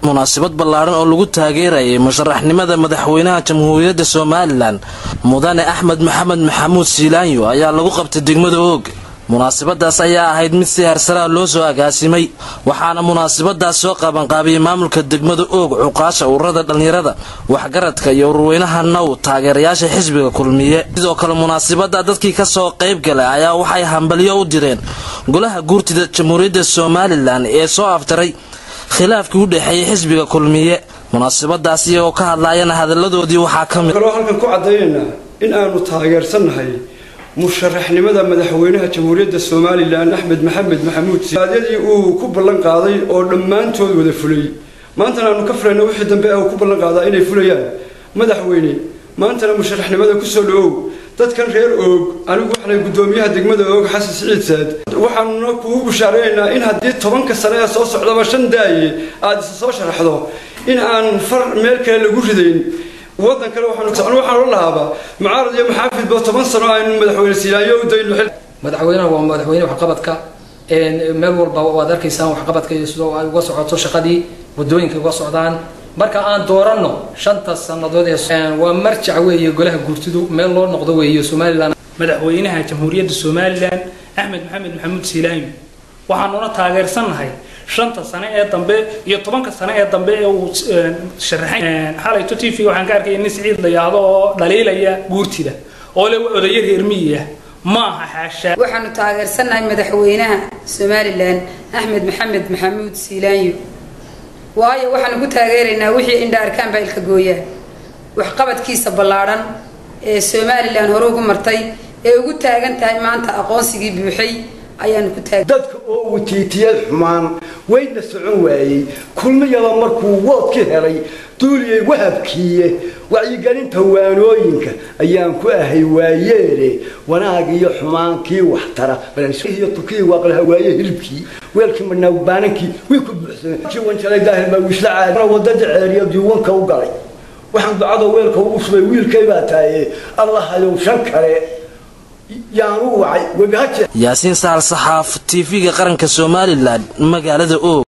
munaasabad ballaadhan oo lagu taageerayay musharaxnimada madaxweynaha jamhuuriyadda somalilan mudane axmed maxamed maxamuud siilaanyo ayaa lagu qabtay degmada oog munaasabadaas ayaa ahayd mid si harsaraa loo soo agaasimay waxaana munaasabadaas soo qabanqaabiyey maamulka degmada oog cuqaasha ururada dhallinyarada waxgaradka iyo ururweynaha now taageerayaasha xisbiga kulmiye sidoo kale munaasabada dadkii kasoo qayb galay ayaa waxay hambalyo u direen golaha guurtida jamhuuriyadda somalilan ee soo aftaray khilaafkii u dhexeeyay xisbiga kulmiye munaasabadaas iyagoo ka hadlaayana hadalladoodii waxaa ka mid kaloo halkan ku cadaynaynaa in aanu taageersannahay musharaxnimada madaxweynaha jamhuuriyadda somalilan axmed maxamed maxamuud adyadii uu ku ballan qaaday oo dhammaantood wada fulay maantana aanu ka filayna wixii dambe uu ku ballan qaadaa inay fulayaan madaxweyne maantana musharaxnimada kusoo dhawow dadkan reer oog anigu waxaanay guddoomiyaha degmada oog xasan siciid saad waxaanuna kugu bushaaraynaynaa in haddii tobanka sane ee soo socdaba shan daaye aada isa soo sharaxdo in aan far meel kale lagu ridayn wadan kale waxaan ohan lahaaba mucaarad iyo maxaafidba toban sano aynu madaxweyne siilaayo u dayno madaxweynaha waa madaxweyne waxqabadka meel walba waad arkaysaan waxqabadka iyo sidoo ay uga socoto shaqadii wadooyinka uga socdaan marka aan dooranno shanta sannadood ee waa marjac weeye golaha guurtidu meel loo noqdo weeye somalilan madaxweynaha jamhuuriyadda somalilan axmed maxamed maxamuud siilaanyo waxaanuna taageersannahay shanta sane ee dambe iyo tobanka sane ee dambe ee uu sharaxay xalayto t v waxaan ka arkaya nin siciid la yahdo oo dhaliilaya guurtida oo le odaya reer miyiah maaha xaashaa waxaanu taageersannahay madaxweynaha somalilan axmed maxamed maxamuud siilaanyo waayo waxaanu ku taageeraynaa wixii indha arkaan baa ilka gooyaan waxqabadkiisa ballaadhan ee somalilan hore ugu martay ee ugu taagan tahay maanta aqoonsigii buuxay ayaanu ku taag dadka oo watiitiyad xumaan wayna socon waayey kulmiyaba markuu woodka helay duuliyay wahabkiiye wacyigelinta waanooyinka ayaan ku ahay waayeele wanaag iyo xumaankii waxtara iyo turkiya waaqlaha waaye hilibkii weelkii madnaawbaanankii way ku buuxsameen wanjalay daahir baa wisla caadi wadada ceeriya diiwanka u galay waxaan ducada weelka ugu shubay wiilkay baa taaye allahayow shan kale yaasiin sahal saxaaf tv-ga qaranka somalilan magaalada oog